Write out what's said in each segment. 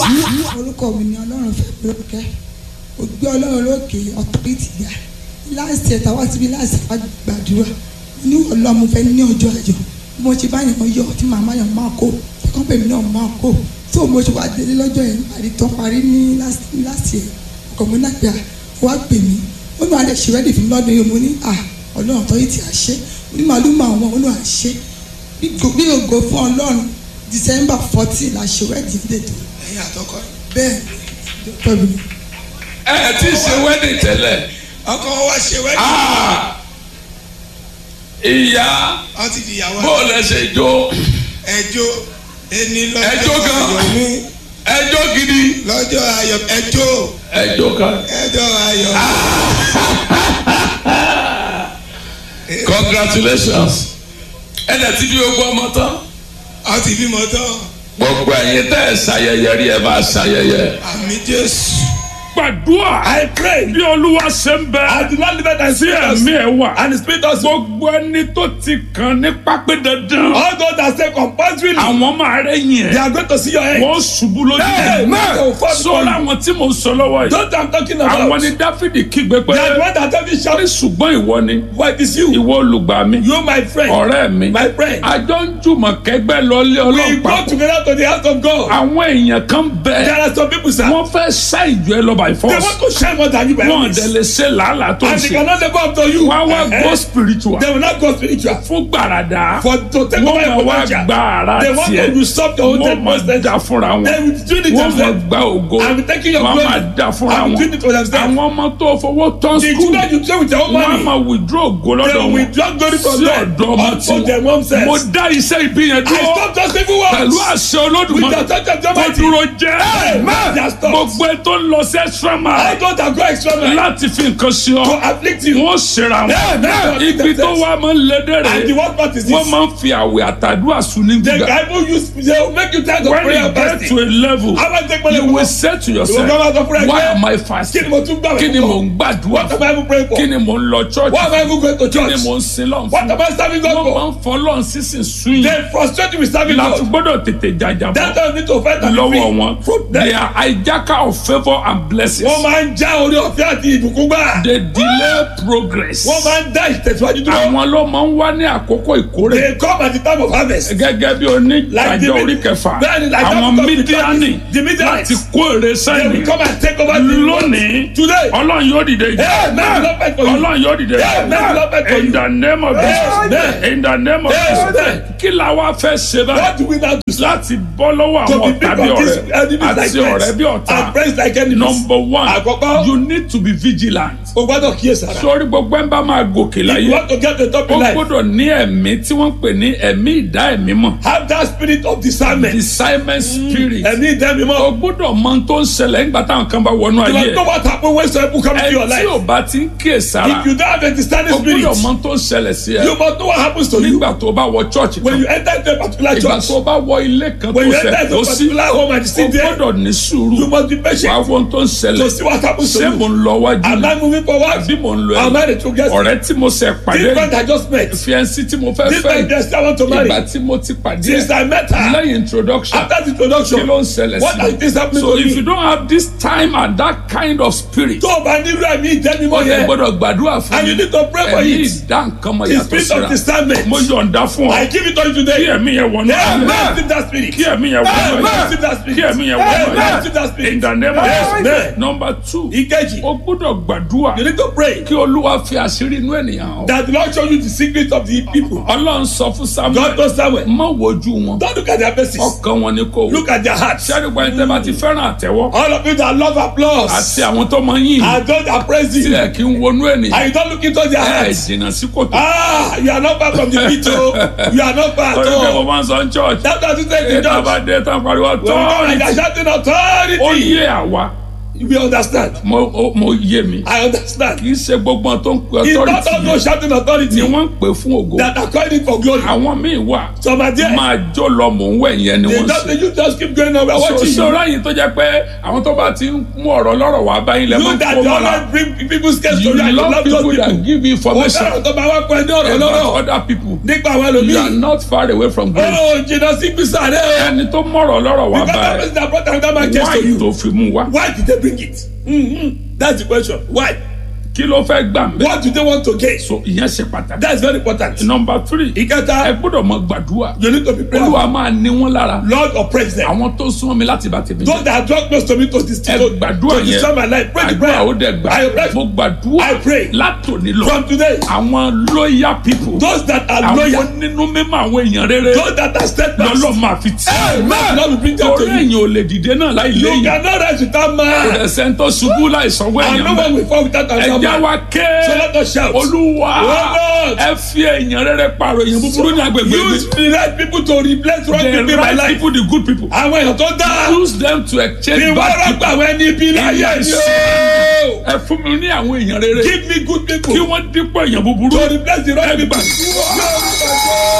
orúkọ mi ni ọlọ́run fẹ́ mi lókè ó gbé ọlọ́run lókè ọ̀tọ́rìtì ga láìsí ẹ̀ta wá síbi láìsí ẹ̀ta gbàdúrà ní ọlọ́run fẹ́ ní ọjọ́ àjọ bí mo ṣe bá yàn yọ tí màmá yàn máa kó ẹ̀kọ́ pèmí náà máa kó tó mo ṣe wá délé lọ́jọ́ yẹn parí tán parí ní láti ẹ̀ ọkọ̀ mi náà pé à wá pè mí ó ní alẹ́ ṣe rẹ́dì fún mi lọ́dún yìí mo ní à ọlọ́run ọ̀tọ́rìtì àṣẹ ní màlúmọ̀ àwọn olú àṣẹ bí ògo fún ọlọ́run December fourteen la ṣe rẹ́dì dètò ẹ̀yin àtọkọ bẹ́ẹ̀ pẹ̀lú ẹ ẹ ti ṣe wedding tẹ́lẹ̀ ọkọ wọn wá ṣe wẹ́dì Ah! ìyá wọn ti di ìyàwó bó lẹ ṣe jó ẹjọ́ ẹni lọ́jọ́ Ẹjọ́ gan. ayọ̀ mi ẹjọ́ gidi lọ́jọ́ ayọ̀ ẹjọ́ ẹjọ́ kan ẹjọ́ ayọ̀ congratulations ẹ dẹ̀ ti bí gbogbo ọmọ tán wọn ti bímọ tán gbogbo ẹ̀yin tẹ́ ẹ ṣayẹyẹ rí ẹ bá ṣayẹyẹ. àmì Jésù. gbàdúrà. I pray. bí olúwa ṣe ń bẹ. I do not live and sí see us. ẹ̀mí ẹ̀ wà. And the spirit of gbogbo ẹni tó ti kàn ní pápẹ́ dandan. all those that say compulsory. àwọn máa rẹ̀ yìn They ẹ́. are going to see your head. wọ́n ṣubú lójú. Hey, man. sọ́ra àwọn tí mo ń sọ lọ́wọ́ yìí. Don't I'm talking about. àwọn ni dáfídì kígbe pé. They are the one that tell me sọ́rí shout. ṣùgbọ́n ìwọ ni. What is you? ìwọ olùgbà mi. You my friend. ọ̀rẹ́ mi. My friend. àjọ ń jùmọ̀ kẹgbẹ́ lọlé We ọlọ́run go papọ̀. together to the house of God. àwọn èèyàn kan There bẹ. are some people sir. wọ́n fẹ́ ṣá ìjọ ẹ lọ by They force. want to shine more than you by wọ́n this. dẹ̀ lè ṣe làálàá tó ń And they ṣe. cannot live up to you. wọ́n á wá Eh, go eh. spiritual. They will not go spiritual. fún gbàràdà. For to take over wọ́n your máa wá potential. gba ara They want to tiẹ̀. usurp your own wọ́n máa potential. da fúnra wọn. They will do it wọ́n máa themselves. gba ògo. I'm taking your wọ́n glory. máa da fúnra I'm wọn. doing it for themselves. àwọn ọmọ tó fowó tán The skul. children you play with your own wọ́n á money. máa withdraw ògo They lọ́dọ̀ will wọn. withdraw glory from sí them. ọ̀dọ̀ ọmọ Unto them tí themselves. mo dá iṣẹ́ ibi yẹn I dúró. stop just evil works. pẹ̀lú àṣẹ With olódùmarè. the touch of the kó Almighty. dúró jẹ́. Amen. They are stopped. gbogbo ẹ tó ń lọ sí extra I mile. don't go extra mile. láti fi nǹkan sí To ọ. afflict you. wọ́n ṣera Amen. wọn. ibi tó wá máa ń lédè And the rẹ̀. worst part is wọ́n this. máa ń fi àwẹ̀ àtàdúrà sùn ní The gbígbà. Bible use they will make you tired of when prayer you and get to fasting. a level How about take money you from will us? say to You will yourself come out of prayer why again. am I Kí ni fasting mo tún gbàgbé kí ni fún? mò ń gbàdúrà What am I even praying for? kí ni mò ń lọ church Why am I even going to kí ni church? mò ń sin lọ́n What fún am I serving God wọ́n máa for? ń fọlọ́n sísìn sún yìí They frustrate you with serving láti God. gbọ́dọ̀ tètè jàjà That bọ́ time need to fight and be lọ́wọ́ free. wọn From they them. are hijacker of favour and blessings Wọ́n máa ń já orí ọ̀fẹ́ àti ìbùkún gbà. they delay progress Wọ́n máa ń dá ìtẹ̀síwájú dúró. àwọn ló máa ń wá ní àkókò ìkórè They come at the time of harvest. gẹ́gẹ́ bí Like the oníjàjọ mid- orí kẹfà Bẹ́ẹ̀ni, like that àwọn because the mídíánì church- the Midianites. láti kó èrè They sẹ́yìn will come and take over the lónìí Today. ọlọ́run yóò dìde ìjà Amen. Lord fight for you. ọlọ́run yóò dìde Amen. Lord fight for in you. the name of Jesus Amen. in the name of Amen. Jesus kí la wá fẹ́ ṣe What báyìí do we now do? láti bọ́ lọ́wọ́ To àwọn be ọ̀tá big bí of these ọ̀rẹ́ enemies like àti ọ̀rẹ́ bí friends. ọ̀tá And friends like enemies. number one Àkọ́kọ́. you need to be vigilant O gbọ́dọ̀ kíyèsára. sórí gbogbo ẹ̀ ń bá máa gòkè If láyé you want to get the top ó in life. gbọ́dọ̀ ní ẹ̀mí tí wọ́n pè ní ẹ̀mí ìdá ẹ̀mí mọ̀ Have that spirit of discernment. discernment spirit Ẹ̀mí ìdẹ́mi o mọ́. gbọ́dọ̀ mọ ohun tó ń ṣẹlẹ̀ nígbà táwọn kan bá wọnú You ayé must know what happen when some people come into your ẹ tí ò life. bá ti ń kíyè sára If you don't have a discerning o spirit, gbọ́dọ̀ mọ ohun tó ń ṣẹlẹ̀ sí ẹ you must know what happens to you nígbà tó bá wọ church when kan you enter into a particular ìgbà church. tó bá wọ ilé kan tó When you fẹ́ enter into tó a sí particular home and you o sit there, gbọ́dọ̀ ní you sùúrù must be wàá patient wo ohun tó ń to ṣẹlẹ̀ see what happens to ṣé you. mo ń lọ wájú Am ni I moving forward? àbí mo ń lọ Am I ẹ̀yìn the true guest? ọ̀rẹ́ tí mo ṣe pàdé This friend I just met. fiẹ́nsì tí mo fẹ́ This fẹ́ friend guest I want to marry. ìgbà tí mo ti pàdé Since I met her, lẹ́yìn introduction after the kí introduction, ló ń ṣẹlẹ̀ what sí has this happened so to if you me? don't have this time and that kind of spirit Tó o bá nílò ẹ̀mí ìdẹ́mi ó mọ́ yẹ yẹn, gbọ́dọ̀ gbàdúrà fún and you mi need to pray for ẹ̀mí it. ìdá nǹkan mọ̀ The yàtọ̀ spirit of síra discernment. mo yọ̀ǹda fún ọ I give it to you kí today. ẹ̀mí yẹn wọnú Amen. ayé Receive that spirit. kí ẹ̀mí yẹn wọnú Amen. ayé Receive that spirit. kí ẹ̀mí yẹn wọnú Amen. ayé Receive that spirit. in the name of Amen. Jesus number two Ìkejì, o gbọ́dọ̀ gbàdúrà you need to pray kí olúwa fi àṣírí inú ènìyàn hàn that the Lord show you the secret of the people. ọlọ́run sọ fún God samuel knows Samuel. má wojú wọn Don't look at their faces. ọkàn wọn ni kò wò Look at their hearts. sẹ́dùgbọ́n ẹni tẹ́ bá ti fẹ́ràn àtẹ́wọ́ All of you that love applause àti àwọn tó máa ń yìn and those that praise you tilẹ̀ kí n wọnú ènìyàn and you don't look into their ẹ̀ hearts. jìnnà sí kòtò Ah, you are not far from the pit o. You are not far at torí pé mo all. máa ń sọ ní church That's what you say to ètò judge. àbádé tán pariwo When we come and they authority are shouting ó authority. yé àwa We understand. mo o- mo yé mi I understand. kì í ṣe gbogbo ohun tó ń pe It's not all authority those shouting ni authority wọ́n ń pè fún ògo that are calling it for glory. àwọn míì wà Some are there. máa jó lọ mò ń wẹ̀ yẹn ni They wọ́n just, ṣe you just keep going on. We are so watching you. ṣọ́ra yìí tó jẹ́ pé àwọn tó bá ti ń mú ọ̀rọ̀ lọ́rọ̀ wá báyìí lẹ́ máa You ń that kó you mọ́ra always bring people's case to you you and you love love people those that people. give you Mo information fẹ́ràn tó bá wá pẹ́ ní ọ̀rọ̀ about lọ́rọ̀ other people nípa àwọn you are ẹlòmíì. not far away from grace Ó jìnnà sí gbèsè rẹ̀. ẹni tó mọ̀rọ̀ lọ́rọ̀ wá Because that báyìí person that brought another man case why to you. tó fi mú wá Why did they bring it? Mm-hmm. That's the question. Why? kí ló fẹ́ gbà ń bẹ́ What do they want to gain? so ìyẹn ṣe pàtàkì That's very important. number three ẹ Ìkẹta, gbọ́dọ̀ mọ gbàdúrà you need to be prayerful. olúwa máa ní wọn lára Lord oppress them. àwọn tó súnmọ́ mi láti bá tèmi Those that draw close to me to this ẹ to, gbàdúrà to destroy my yẹn life. Pray the àdúrà prayer. ó dẹ̀ gbà I pray. mo gbàdúrà I pray. látòní lọ From today, àwọn loyal people those that are àwọn loyal, nínú mímọ́ àwọn èèyàn rere those that are steadfast, lọ́lọ́ máa fi tì Amen. Lord will bring them torí to you. èèyàn ò lè dìde náà láì You léyìn cannot rise without kò man. dẹ̀ sẹ́ńtọ́ ṣubú láì sanwó And èèyàn no bẹ́ẹ̀ one will fall without another ẹ̀jẹ̀ man. wa ké So let us shout. olúwa Oh Lord. ẹ fi èèyàn rere pààrọ̀ èèyàn búburú ní agbègbè mi Use the right people to replace wrong the people in my right life. people the good people Àwọn èèyàn tó dáa. use them to exchange Ìwọ bad rọ́pò people àwọn ẹni ibi láyé Yes. ni o. ẹ fún mi ní àwọn èèyàn rere Give me good people kí to wọ́n dípò èèyàn búburú replace the wrong ẹ people. gbà.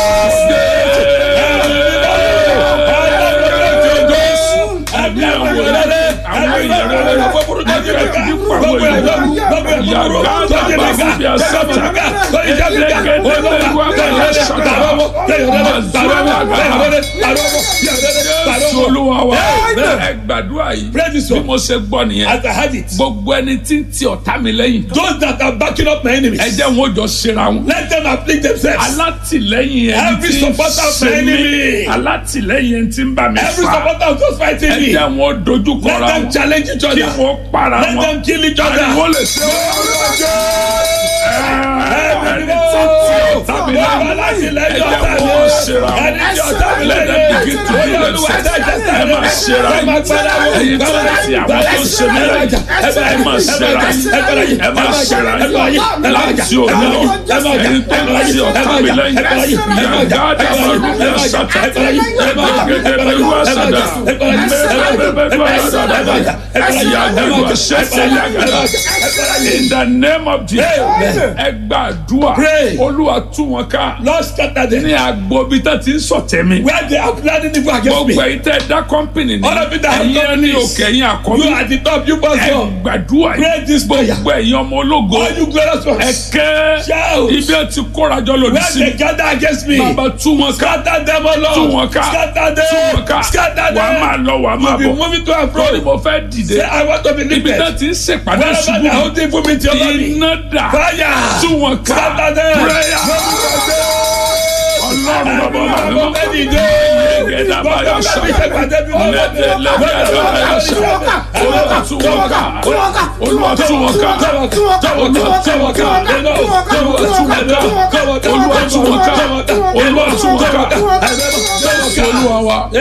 Àbí àwọn èèyàn rere. àwọn èèyàn rere ẹ dípò àwọn èèyàn búburú. Jésù olúwa wa ẹ gbàdúrà yìí Pray this bí one. mo ṣe gbọ́ nìyẹn As I had it, gbogbo ẹni tí ń ti ọ̀tá mi lẹ́yìn those that are backing up my enemies, ẹ jẹ́ wọn ò jọ ṣera wọn. let them afflict themselves. alátìlẹ́yìn ẹni Every tí ń supporter of ṣe my mí enemy. alátìlẹ́yìn ẹni tí ń bá mi Every fà supporter of those fighting ẹ me, jẹ́ wọn ò dojú let kọra them wọn challenge each kí other. wọ́n para Let wọn them kill each ariwo other. lè ṣe ẹni tí ń ti ọ̀tá mi lẹ́yìn ẹ jẹ́ wọn ò ṣera wọn let them begin to do themselves ẹ máa ṣera yìí ẹ̀yin tó ń ti àwọn tó ń ṣe mí lẹ́yìn ẹ máa ṣera yìí ẹ máa ṣera yìí láti òní lọ ẹ̀yin tó ń ti ọ̀tá mi lẹ́yìn yàgá dàbà rúbí àṣàtà gẹ́gẹ́ bí wọ́n ṣàdá mẹ́rẹ̀ẹ́rẹ́ bí wọ́n ṣàdá yàgá wọ́n ṣẹ̀ṣẹ̀ yàgá in the name of Jesus ẹ gbàdúrà Pray. olúwa tú wọn ká Lord scatter them. ní agbo bí tá ti ń sọ̀tẹ̀ mi Where they are planning evil against me. gbogbo ẹ̀yin tẹ́ dá kọ́mpìnì ní All of you that have ẹ̀yin ẹni companies. òkè ẹ̀yin You àkọ́bí are the top, you must ẹ go. gbàdúrà Pray yìí this prayer. gbogbo ẹ̀yin ọmọ ológo All you glorious ẹ ones. kẹ́ Shout. ibi ẹ ti kórajọ lòdì Where sí they gather against me. bàbá tú wọn ká Scatter them, O Lord. tú wọn ká Scatter tú wọn ká them. Scatter them. wàá máa lọ wàá máa You be bọ̀ moving to and lórí fro. mo fẹ́ dìde Say, I want to be ibi lifted. tá ti ń ṣèpàdé Wherever ṣubú they are holding for me to your body. iná dà Fire. tú wọn ká Scatter them. prayer ọlọ́run bàbá bàbá mi. olúwa tún wọn ká olúwa tún wọn ká olúwa wa